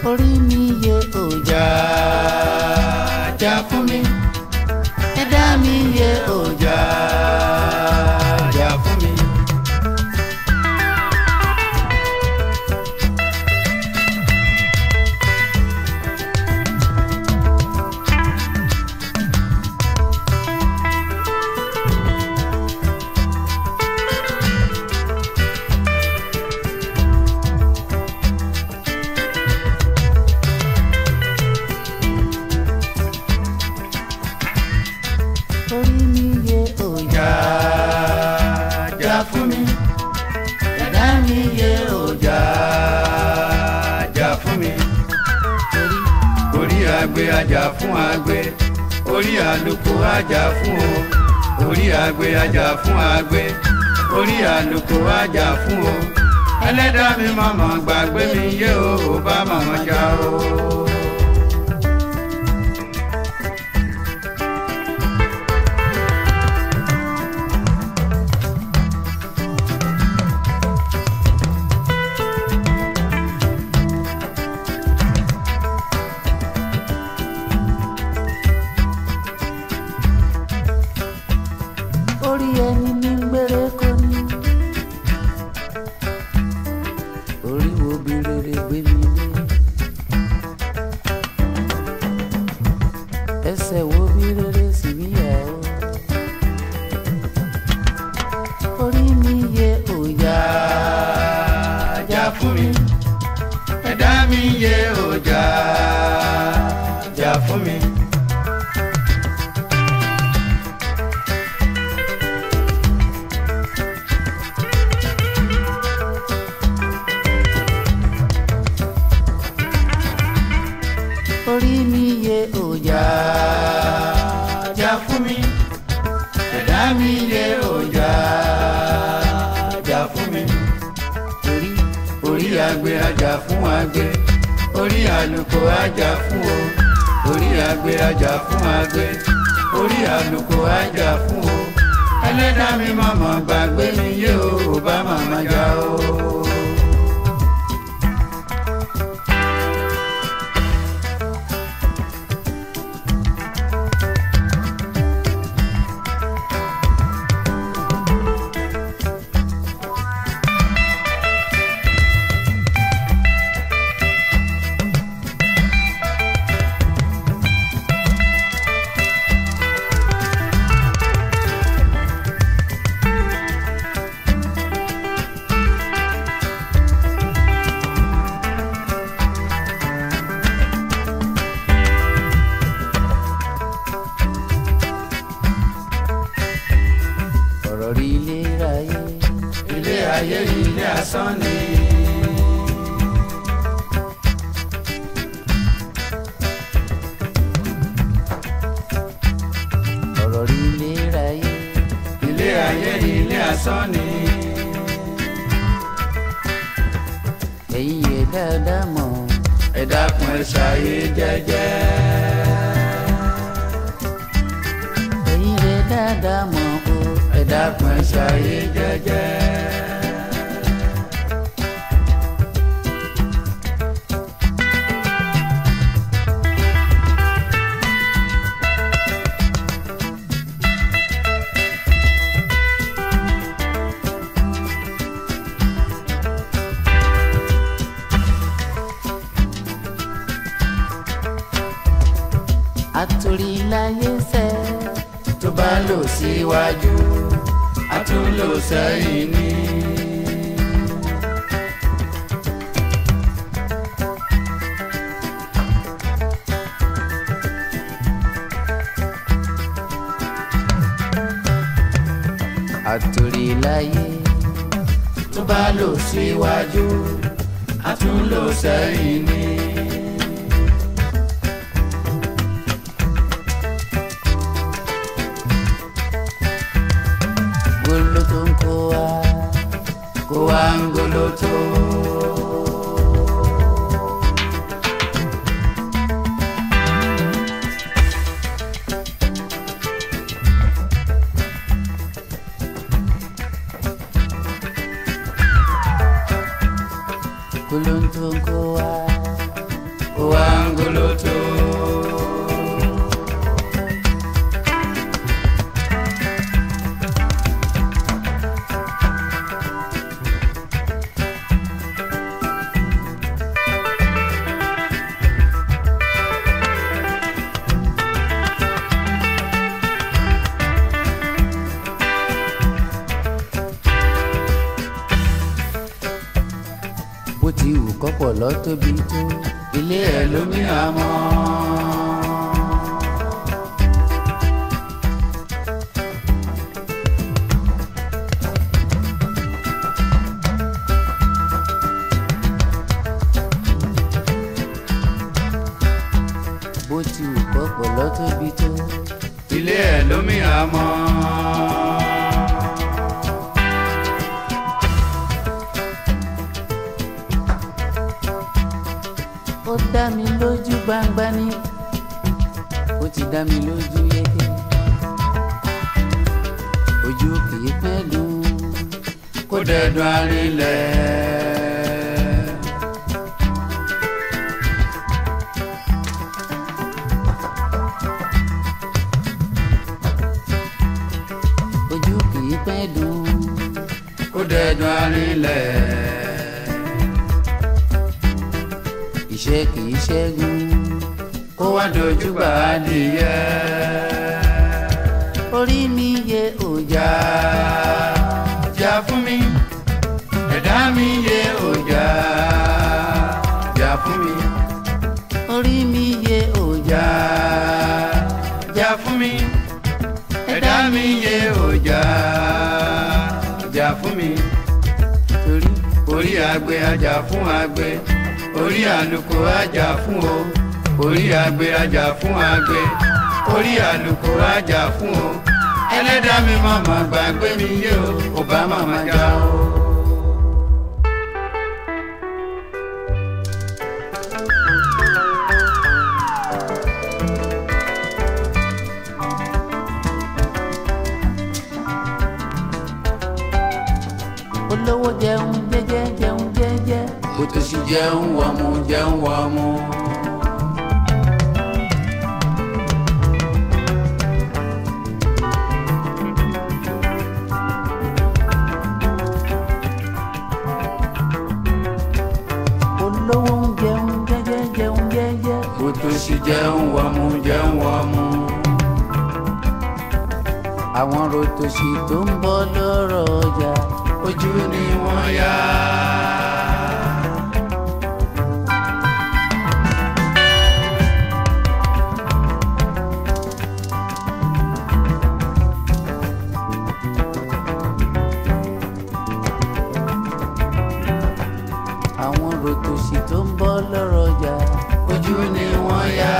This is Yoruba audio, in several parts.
orí mi yẹ òjà jà fún mi ẹ̀dá mi yẹ òjà jà fún mi. orí mi yẹ òjà jà fún mi ẹ̀dá mi yẹ òjà jà fún mi. orí agbe ajá fún agbe orí àlùkò ajá fún o orí agbe ajá fún agbe orí àlùkò ajá fún o ẹlẹ́dàá mi mọ̀mọ́ gbàgbé mi yé o ò bá mọ̀mọ́ já o. orí ẹni ní gbére kò ní. orí wo bí rere gbé mi dé. ẹsẹ̀ wo bí rere sì mí yà ó. orí mi yẹ òjà jà fún mi. ẹ̀dá mi yẹ òjà jà fún mi. orí mi yẹ òjà jà fún mi ẹ̀dá mi yẹ òjà jà fún mi orí orí agbe ajá fún agbe orí àlùkò ajá fún o orí agbe ajá fún agbe orí àlùkò ajá fún o ẹlẹ́dàá mi mọ̀mọ́ gbàgbé mi yé o ò bá màmá já o. ọ̀rọ̀ rí ilé ayé. ilé ayé ilé asán ni. ọ̀rọ̀ rí ilé ayé. ilé ayé ilé asán ni. ẹ̀yin yẹ dáadáa mọ̀. ẹ dákun ẹ ṣàyè jẹ́jẹ́. ẹ̀yin yẹ dáadáa mọ̀ o. ẹ dákun ẹ ṣàyè jẹ́jẹ́. àtòrí láyé sẹ́ tó bá lò síwájú a tún lò sẹ́yìn ní. àtòrí láyé tó bá lò síwájú a tún lò sẹ́yìn ní. goloto ń kó wa kó wa ń goloto. goloto ń kó wa wá ń goloto. bó ti wù kọ́pọ̀ lọ tóbi tó ilé ẹ̀ lómi àmọ́. bó ti wù kọ́pọ̀ lọ tóbi tó ilé ẹ̀ lómi àmọ́. ó dá mi lójú gbangba ni ó ti dá mi lójú yéké ojú kìí pẹ́lú kó dẹ̀dùn arinlẹ̀. ojú kìí pẹ́lú kó dẹ̀dùn arinlẹ̀ iṣẹ́ kìí ṣẹ́gun kó wá dojú gbà á nìyẹ. orí mi yẹ òjà jà fún mi ẹ̀dá mi yẹ òjà jà fún mi. orí mi yẹ òjà jà fún mi ẹ̀dá mi yẹ òjà jà fún mi. torí orí agbe ajá fún agbe orí àlùkò ajá fún o orí agbe ajá fún agbe orí àlùkò ajá fún o ẹlẹ́dàá mi màmá gbàgbé mi yé o ò bá màmá já o. olówó jẹun jẹ́jẹ́ jẹun jẹ́jẹ́ òtòṣì jẹun wọ̀mù jẹun wọ̀mù. olówó ń jẹun jẹ́jẹ́ jẹun jẹ́jẹ́ òtòṣì jẹun wọ̀mù jẹun wọ̀mù. àwọn rotòṣì tó ń bọ́ lọ́rọ̀ ọjà ojú ni wọ́n yá. àwọn rotòṣì tó ń bọ́ lọ́rọ̀ ọjà ojú ni wọ́n yá.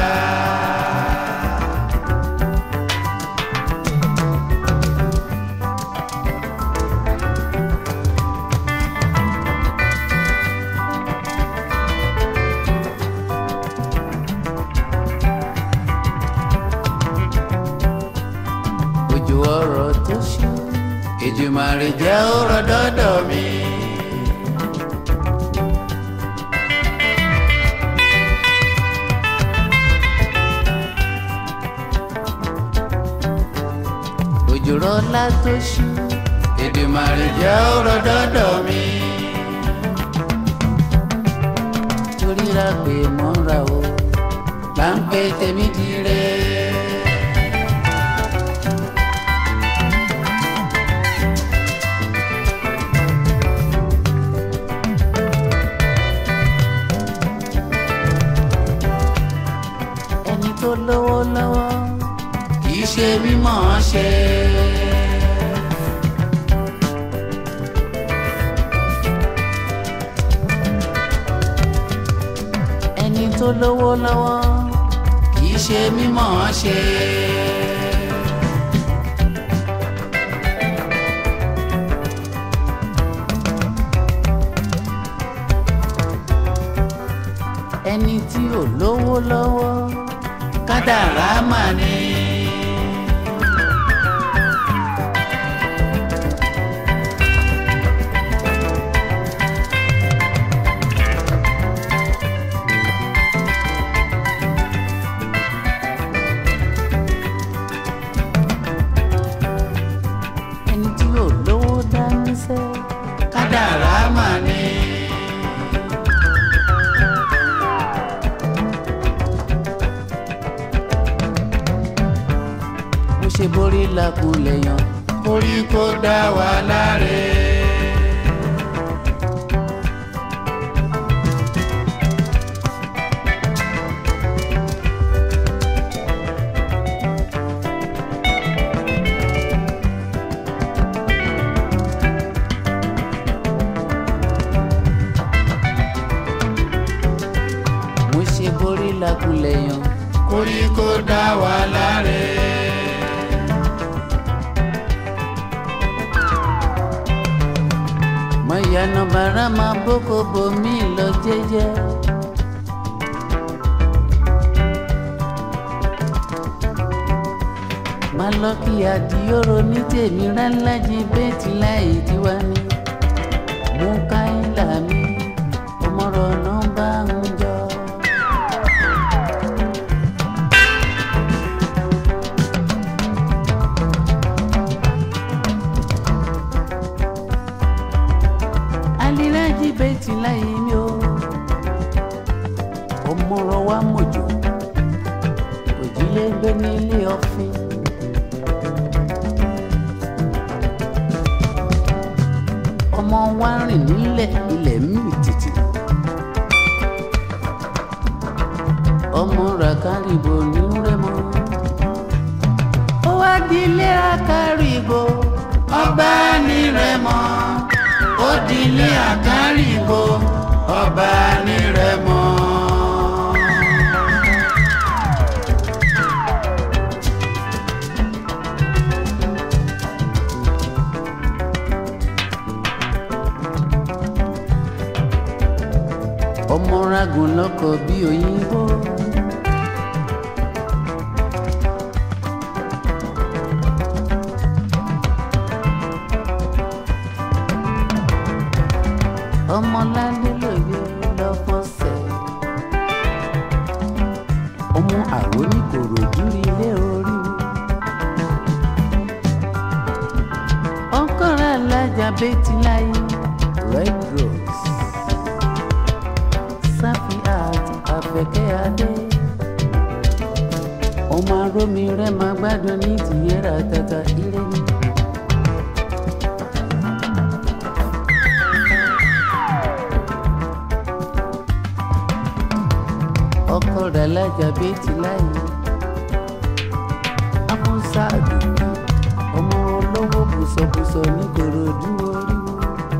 ojú ọ̀rọ̀ tó ṣú Èdùmàrè jẹ́ ọ̀rọ̀ dọ́dọ̀ mi. ojú rọlá tó ṣú Èdùmàrè jẹ́ ọ̀rọ̀ dọ́dọ̀ mi. torí ra pé mọ́ra o bá ń pè tèmi dire. ẹni tó lówó lọ́wọ́ kì í ṣe mímọ̀ ṣe. ẹni tó lówó lọ́wọ́ kì í ṣe mímọ̀ ṣe. ẹni tí ò lówó lọ́wọ́ kádàrá mà ní. làkúlẹ̀ yan orí kó dá wa láre. mo ṣe borí làkúlẹ̀ yan orí kó dá wa láre. mọ̀yánà bàrà máa bókò bomi lọ jẹ́jẹ́. máa lọ kí àdìyóró ní tèmi ránlájí bẹ́ẹ̀tì láì tiwa ní. mú káyìlá mi ọmọrọ̀ náà bá ń jọ. aliraji bẹ́ẹ̀tì láyé mi o ọmọọrọ wa mọ̀jọ òjìlé gbé nílé ọ̀fìn. ọmọ wa rìn nílẹ̀ ilẹ̀ mì tìtì. ọmọ ràkàrìbò ní rẹ́mọ. ó wá di ilé ràkàrìbò ọba ní rẹ́mọ ó dilé àkárìbò ọba nírẹ̀mọ. ọmọ ragun lọkọ bí òyìnbó. ọmọládé lòye lọ́fọ̀ọ́sẹ̀ ọmọ àrò ní kòròdú ilé oríwo ọkọ̀rọ̀ alájà bẹ́tì láyé red rose sáfì àti àfẹ̀kẹ́ adé ọmọ arómi rẹ̀ máa gbádùn ní tìyẹ́rà tata ilé ní. ọkọ rẹ̀ lájà bẹ́tì láyé amúsá àdùkú ọmọ olówó bùsọ̀bùsọ̀ ní kòròdú oríwo.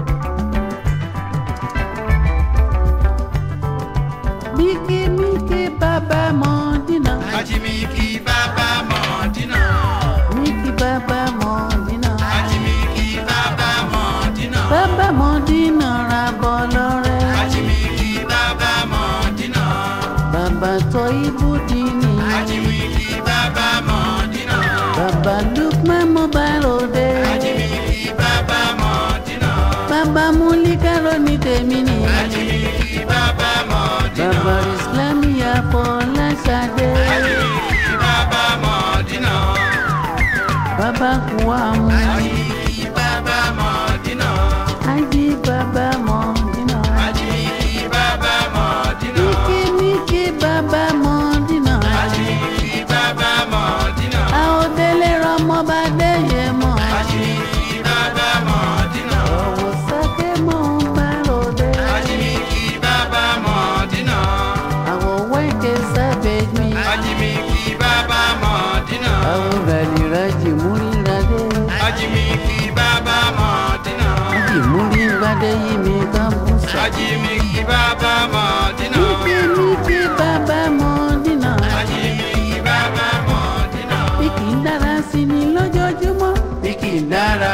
míkí míkí bàbá mọ̀ dínà Ajimiki bàbá Mọ̀dínà. míkí bàbá mọ̀ dínà Ajimiki bàbá Mọ̀dínà. bàbá mọ̀ dínà ra bọ́ lọ́rẹ́ Ajimiki bàbá Mọ̀dínà. bàbá tọ́ ibú dínì Ajimiki bàbá Mọ̀dínà. bàbá lukman mobile òde Ajimiki bàbá Mọ̀dínà. bàbá múlíkàrọ̀ ní tèmi nìyẹn. Ajimiki bàbá Mọ̀dínà. Bàbá Ìsìlámì Afọláṣadé. Ajimiki bàbá Mọ̀dínà. Bàbá Kùwàmù. Ajimiki bàbá Mọ̀dínà. Ájí bàbá Mọ̀dínà. Ajimiki bàbá Mọ̀dínà. Míkí Míkí bàbá Mọ̀dínà. Ajimiki bàbá Mọ̀dínà. Àòdélé rọmọ bá déyé mọ̀. Ajimiki bàbá Mọ̀dínà. Ọ̀wọ̀ sáké mọ̀ ń bá ròde. Ajimiki bàbá Mọ̀dínà. Àwọ̀ wẹ́ẹ̀kẹ́ sábẹ́ mi. Ajimiki bàbá Mọ̀dínà. Àwọ̀ ràlìràjì múríràdé. Ajimiki bàbá Mọ̀dínà. Ájì múríràdé yìí mi kan bú sọ. Ajimiki bàbá Mọ̀dínà. Míkí Míkí bàbá Mọ̀dínà. Ajimiki bàbá Mọ̀dínà. bí kì í dára sí ni lójoojúmọ́. bí kì í dára.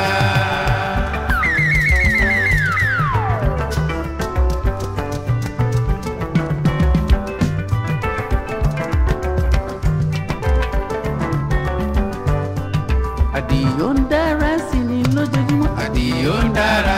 àdìyó ń dára sí ni lójoojúmọ́. àdìyó ń dára.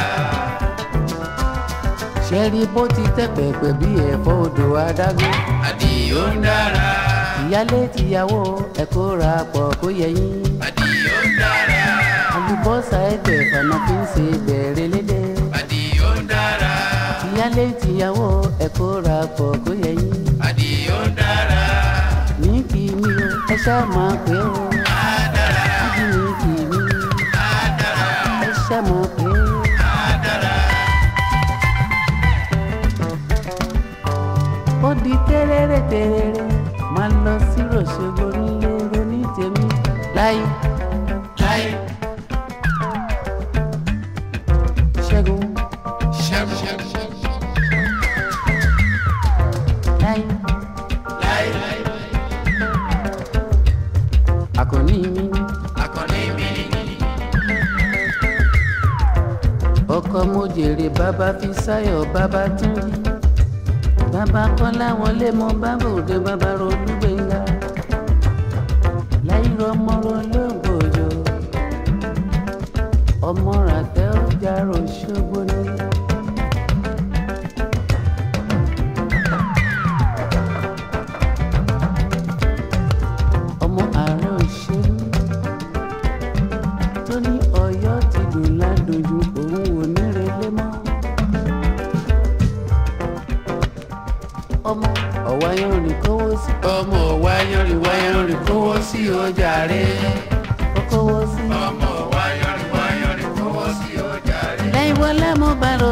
ṣẹ́rí bó ti tẹ́ pẹ̀pẹ̀ bí ẹ̀fọ́ odò adágún. àdìyó ń dára. ìyálé tìyàwó ẹ kó ra pọ̀ kó yẹ yín. Àdìó ń dára. àlùbọ́sà ẹgbẹ́ fana fi ń ṣe bẹ̀rẹ̀ lédè. Àdìó ń dára. ìyálé tìyàwó ẹ kó ra pọ̀ kó yẹ yín. Àdìó ń dára. ní kí ni o ẹ ṣáà máa pé o. Á dára. abínibí mi ẹ ṣe mọ̀ pé. ó di tẹ́rẹ́rẹ́ tẹ́rẹ́rẹ́ máa lọ sí ròṣogbo nílé ronú tèmi láyé láyé ṣẹ́gun láyé àkànní mi ọkọ mo jèrè bàbá fi sáyọ̀ bàbá tún yí bàbá kọ́lá wọlé mọ bàbá òde bàbá ronú gbẹ̀ngà láyé ọmọ olóògbòjò ọmọ ràtẹ ọjà ròṣogbo ni. ọmọ ààrẹ òṣèlú tó ní Ọ̀yọ́ ti dùn ládójú òun ò ní relé mọ́. ọmọ ọ̀wá yanrìn kówó sí. ọmọ ọ̀wá yanrìn wá yanrìn kówó sí ọjà rẹ̀. ó kówó sí. ọmọ wáyọ̀rì wáyọ̀rì kówó sí ọjà rẹ̀. lẹ́yìn wọlé mo bá lọ